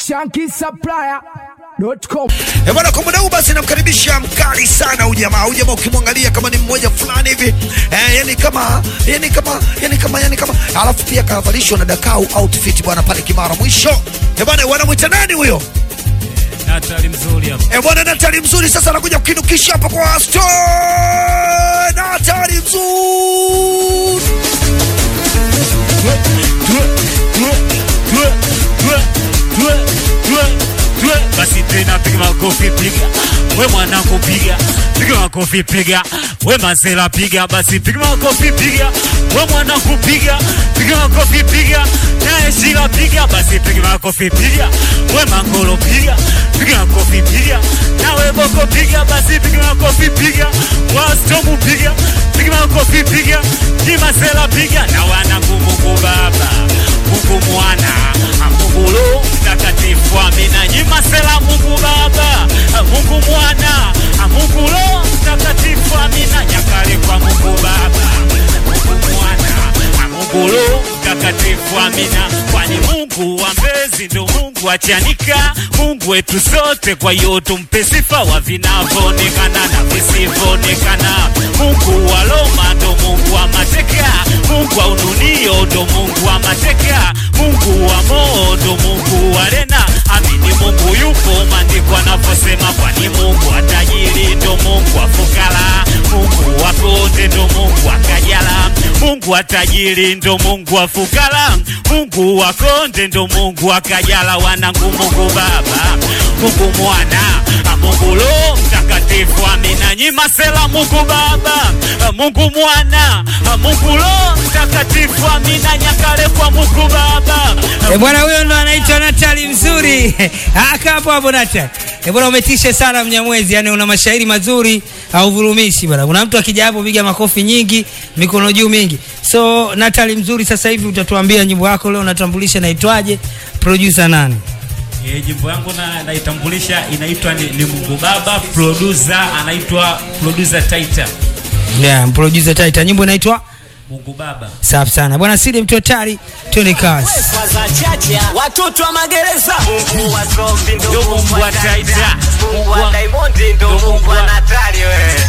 shankisupplier.com. Eh, bwana kwa muda huu basi namkaribisha mkali sana huyu jamaa. Huyu jamaa ukimwangalia kama ni mmoja fulani hivi eh, yani kama yani kama yani kama yani kama alafu pia kavalishwa na Dakau outfit bwana pale Kimara mwisho. Eh, bwana wanamwita nani huyo? Natali mzuri hapa. Eh, bwana Natali mzuri sasa anakuja kukinukisha hapa kwa Sto Natali mzuri. Basi tena piga makofi piga, we mwanangu piga, piga makofi piga, we masela piga, basi piga makofi piga, we mwanangu piga, piga makofi piga, naye shila piga, basi piga makofi piga, we mangolo piga, piga makofi piga, nawe boko piga, basi piga makofi piga, wastomu piga, piga makofi piga, ni masela piga, na wanangu Mungu Baba, Mungu Mwana, Mungu Roho Mtakatifu, amina. Nyima sela Mungu Baba, Mungu Mwana, Mungu Roho Mtakatifu, amina. Nyakale kwa Mungu Baba, Mungu Mwana, Mungu Roho Mtakatifu, amina. Kwani Mungu wa mbezi ndo Mungu wa Chanika, Mungu wetu sote, kwa hiyo tumpe sifa wa vinavyoonekana na visivyoonekana. Mungu wa Roma ndo Mungu wa mateka, Mungu wa ununio ndo Mungu wa mateka, Mungu wa moo ndo Mungu wa rena. Amini Mungu yupo, maandiko anavyosema, kwani Mungu wa tajiri ndo Mungu wa fukara, Mungu wa konde ndo Mungu wa kajala, Mungu wa tajiri ndo Mungu wa fukara, Mungu wa konde ndo Mungu wa kajala. Wanangu Mungu Baba, Mungu Mwana, Mungu Roho Mtakatifu, amina. Nyima sela Mungu Baba, Mungu Mwana, Mungu Roho Mtakatifu, amina. Nyakale kwa Mungu Baba, E bwana, huyo ndo anaitwa Natali mzuri. Aka hapo hapo Natali. E bwana, umetisha sana Mnyamwezi, yani una mashairi mazuri, hauvurumishi bwana. Kuna mtu akija hapo piga makofi nyingi, mikono juu mingi. So Natali mzuri, sasa hivi utatuambia nyimbo yako leo unatambulisha naitwaje, producer nani? E, jimbo yangu na naitambulisha inaitwa ni, ni Mungu Baba, producer anaitwa producer Taita. Yeah, producer Taita. Nyimbo inaitwa Mungu Baba. safi sana bwana. Sidi mtu hatari, twende kazi. Kwanza chacha watoto wa magereza Mungu wa zombi ndo Ndo Mungu wa Taita. Mungu wa Diamond ndo Mungu wa Natali wewe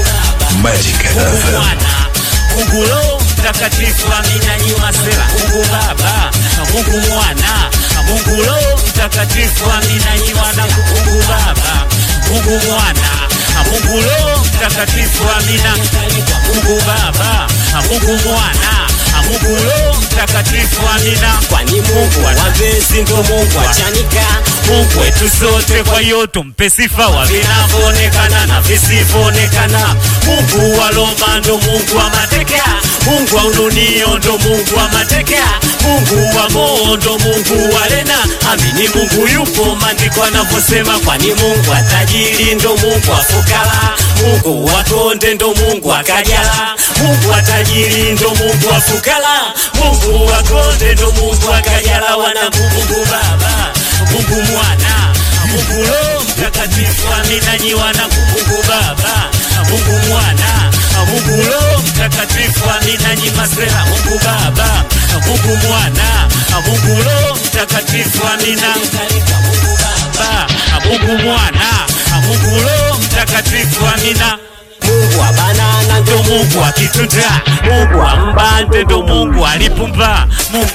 Mungu Mwana, Mungu Roho Mtakatifu, amina. Nyima sela Mungu Baba, Mungu Mwana, Mungu Roho Mtakatifu, amina. Nyima na Mungu Baba, Mungu Mwana, Mungu Roho Mtakatifu, amina. Mungu Baba, Mungu Mwana, Mungu Roho Mtakatifu, amina. Kwani Mungu wa mbezi ndo Mungu wa Chanika Mungu wetu sote, kwa hiyo tumpe sifa wa vinavyoonekana na visivyoonekana. Mungu wa Roma ndo Mungu wa mateka, Mungu wa ununio ndo Mungu wa mateka, Mungu wa moo ndo Mungu wa rena. Amini Mungu yupo, maandiko anavyosema, kwani Mungu wa tajiri ndo Mungu wa fukara, Mungu wa konde ndo Mungu wa kajala, Mungu wa tajiri ndo Mungu wa fukara, Mungu wa konde ndo Mungu wa kajala. Wanangu Mungu Baba Mungu Mwana, Mungu Roho Mtakatifu, amina. Nyi wanangu, Mungu Baba, Mungu Mwana, Mungu Roho Mtakatifu, amina. Nyi masela, Mungu Baba, Mungu Mwana, Mungu Roho Mtakatifu, amina. Mungu Baba, Mungu Mwana, Mungu Roho Mtakatifu, amina. Mungu wa banana ndo Ndo Mungu wa kitunda, Mungu wa mbande, ndo Mungu wa lipumba, Mungu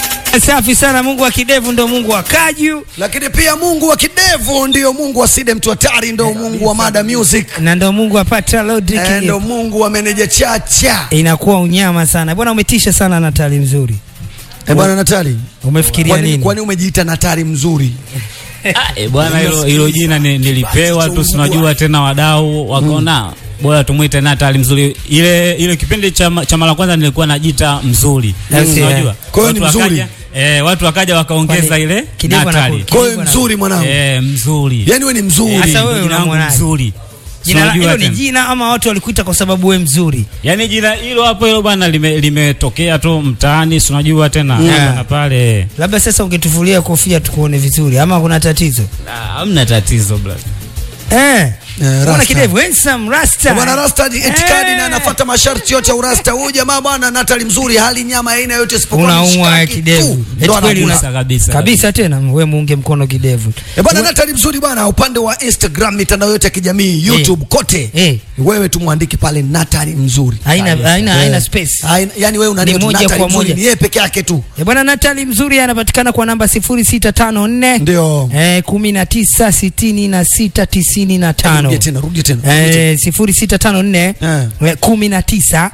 Safi sana. Mungu wa kidevu ndo Mungu wa kaju Lakini pia Mungu wa kidevu ndio Mungu wa Side mtu hatari, ndio Mungu wa Mada Music, na ndo Mungu wa Patra Lodrick. eh, ndio Mungu wa meneja Chacha. Inakuwa unyama sana bwana, umetisha sana Natali mzuri. Eh, bwana Natali, Umefikiria kwani nini? kwani umejiita Natali mzuri? Ah, eh, bwana hilo hilo jina ni, nilipewa tu, sinajua tena wadau wakaona bora tumwite Natali mzuri. Ile ile kipindi cha ma- cha mara kwanza nilikuwa najiita mzuri, Yes, unajua yeah. Kwa hiyo ni Watu mzuri. wakaja- Eh, watu wakaja wakaongeza Kwani ile kidevu Natali. anaku- Kwa hiyo Kidogo na- mzuri mwanangu, Eh, mzuri. yaani wewe ni mzuri. Sasa wewe Jina langu unamwonaje? mzuri. Jina la- Unajua hilo ni tena. jina ama watu walikuita kwa sababu we mzuri? Yaani jina hilo hapo hilo bwana lime- limetokea tu mtaani, si unajua tena Yeah. hapa na pale. Labda sasa ungetufulia kofia tukuone vizuri, ama kuna tatizo Ah, Hamna tatizo brother. eh? Bwana Rasta. kidevu handsome rasta. Bwana Rasta itikadi Eh. na anafuata masharti yote ya urasta. Huyu jamaa bwana Natali mzuri, hali nyama aina yote isipokuwa Unaumwa mishikaki kidevu. tu. Eti Ndo kweli anakula. Kabisa, kabisa, kabisa tena we muunge mkono kidevu. Eh, bwana Natali mzuri bwana, upande wa Instagram, mitandao yote ya kijamii, YouTube kote, Eh. wewe tumwandike pale Natali mzuri. Haina haina Eh. haina space. Haina- Yani wewe Ni unaniona moja Natali kwa mzuri, moja. ni yeye peke yake tu. Eh, Bwana Natali mzuri anapatikana kwa namba 0654 Ndio. eh 19 66 95. Rudie tena, rudie tena. rudie tena. Eh 0654 Eh. eh, 19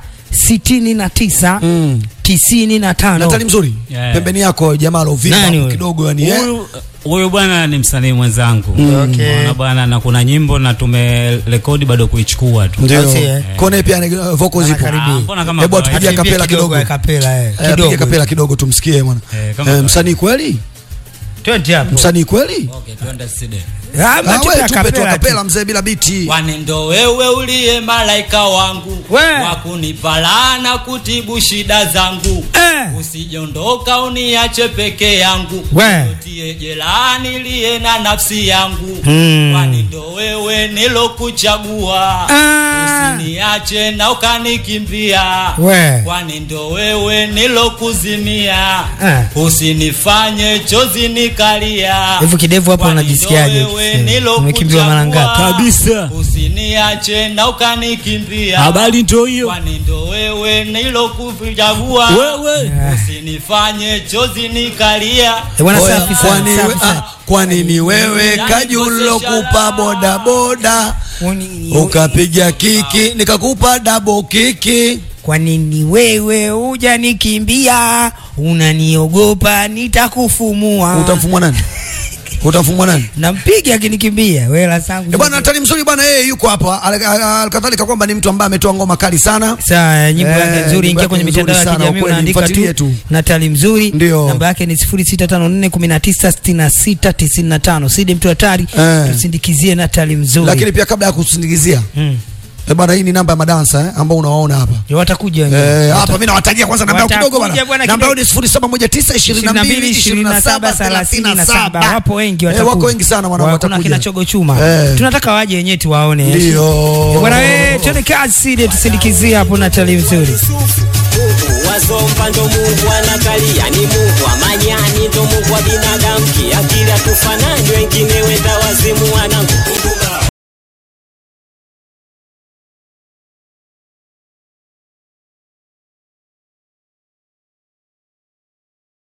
69 Mm. 95. Natali mzuri, Yeah. pembeni yako jamaa Nani alovimba huyo? kidogo yani eh. Huyu huyu bwana ni msanii mwenzangu. Okay. Unaona bwana, na kuna nyimbo na tumerekodi bado kuichukua tu. Ndio. Basi, eh. Kone pia ni- uh, vocals zipo. Anakaribia. Ah, mbona kama Hebu kawaida? atupigie Atuimbie kapela kidogo. ya kapela eh. Eh, Piga Kidogo. kapela kidogo tumsikie bwana. Eh, kama Eh, kawaida. msanii kweli? Twende hapo. Msanii kweli? Okay, twende studio. Ah, Ah, tupe wewe ya tupe tu kapela tu. kapela mzee bila biti. Kwani ndo wewe uliye malaika wangu We. wa kunipala na kutibu shida zangu Eh. usijondoka uniache peke yangu We. tie jelani liye na nafsi yangu Mm. kwani ndo wewe nilokuchagua Ah. usiniache na ukanikimbia We. kwani ndo wewe nilokuzimia Ah. usinifanye chozi nikalia Hivi kidevu hapo Kwani unajisikiaje ndo wewe ukisema? nilokuchagua. Umekimbiwa mara ngapi? Kabisa. usiniache na ukanikimbia Habari ndio hiyo. kwani ndo wewe nilokuchagua Wewe. usinifanye chozi nikalia Eh, bwana Oya, safi sana. kwani safi we- sana. ah, kwani ni wewe kajulo kupa boda boda Kwani- ukapiga kiki nikakupa double kiki Kwa nini wewe hujanikimbia? Unaniogopa nitakufumua. utamfumwa nani utamfumwa nani Nampiga akinikimbia. Wewe la sangu. Eh, bwana Natali mzuri bwana yeye yuko hapa Al- al- alkadhalika kwamba ni mtu ambaye ametoa ngoma kali sana Sawa, nyimbo Eh, yake nzuri, nyimbo ingia yake kwenye nzuri mitandao ya sana, kijamii ukweli, unaandika mfuatilie tu tu. Natali mzuri. Ndio. Namba yake ni 0654196695. Sidi mtu hatari, Eh. tusindikizie Natali mzuri. lakini pia kabla ya kusindikizia Mm. eh, bwana hii ni namba ya madansa eh, ambao unawaona hapa Ndio watakuja wenyewe. Eh, hapa mimi nawatajia kwanza namba yao kidogo Watakuja bwana bwana. Namba yao ni kidogo. 0719222737 wapo wengi Eh, watakuja. wako wengi sana mwana Wa- kuna watakuja. kina chogo chuma Eh. tunataka waje wenyewe tuwaone eh. Ndio. Eh, bwana wewe twende kazi Sidi tusindikizie hapo Natali mzuri wazomba ndo mungu anakalia ni mungu amanyani ndo mungu wa binadamu kiakili atufanani wengine wenda